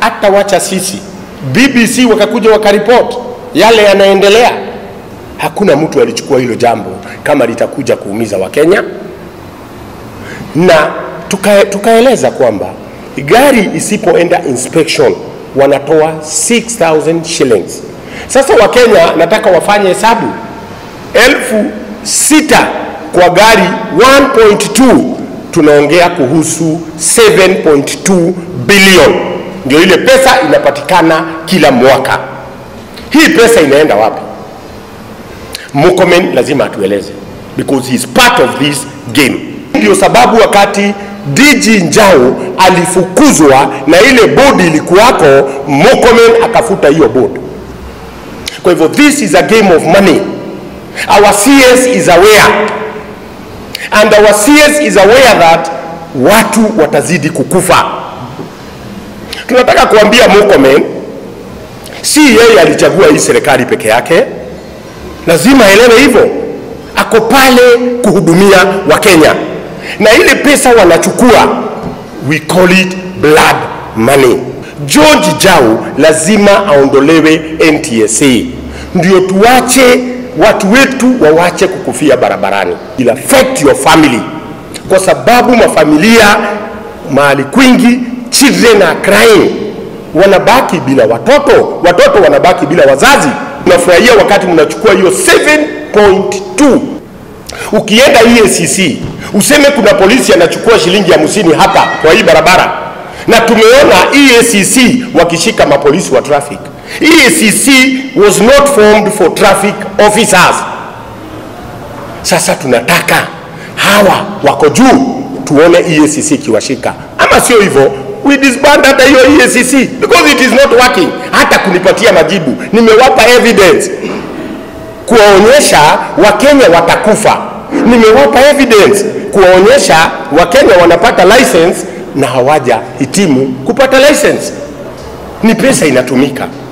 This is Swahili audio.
hata wacha sisi BBC wakakuja wakaripoti yale yanaendelea. Hakuna mtu alichukua hilo jambo kama litakuja kuumiza Wakenya, na tuka, tukaeleza kwamba gari isipoenda inspection wanatoa 6000 shillings. Sasa Wakenya nataka wafanye hesabu elfu sita kwa gari 1.2 tunaongea kuhusu 7.2 billion, ndio ile pesa inapatikana kila mwaka. Hii pesa inaenda wapi? Murkomen lazima atueleze because he is part of this game. Ndio sababu wakati DG Njau alifukuzwa na ile bodi ilikuwako, Murkomen akafuta hiyo bodi. Kwa hivyo this is a game of money. Our CS is aware and our CS is aware that watu watazidi kukufa. Tunataka kuambia Murkomen, si yeye alichagua hii serikali peke yake, lazima aelewe hivyo. Ako pale kuhudumia Wakenya na ile pesa wanachukua, we call it blood money. George Jau lazima aondolewe NTSA, ndio tuache watu wetu wawache kukufia barabarani. It affect your family, kwa sababu mafamilia mahali kwingi children are crying, wanabaki bila watoto, watoto wanabaki bila wazazi. Unafurahia wakati mnachukua hiyo 7.2 ukienda EACC useme kuna polisi anachukua shilingi hamsini hapa kwa hii barabara, na tumeona EACC wakishika mapolisi wa traffic. EACC was not formed for traffic officers. Sasa tunataka hawa wako juu, tuone EACC ikiwashika, ama sio hivyo we disband hata hiyo EACC because it is not working. Hata kunipatia majibu, nimewapa evidence kuwaonyesha Wakenya watakufa. Nimewapa evidence kuwaonyesha Wakenya wanapata license na hawaja hitimu kupata license. Ni pesa inatumika.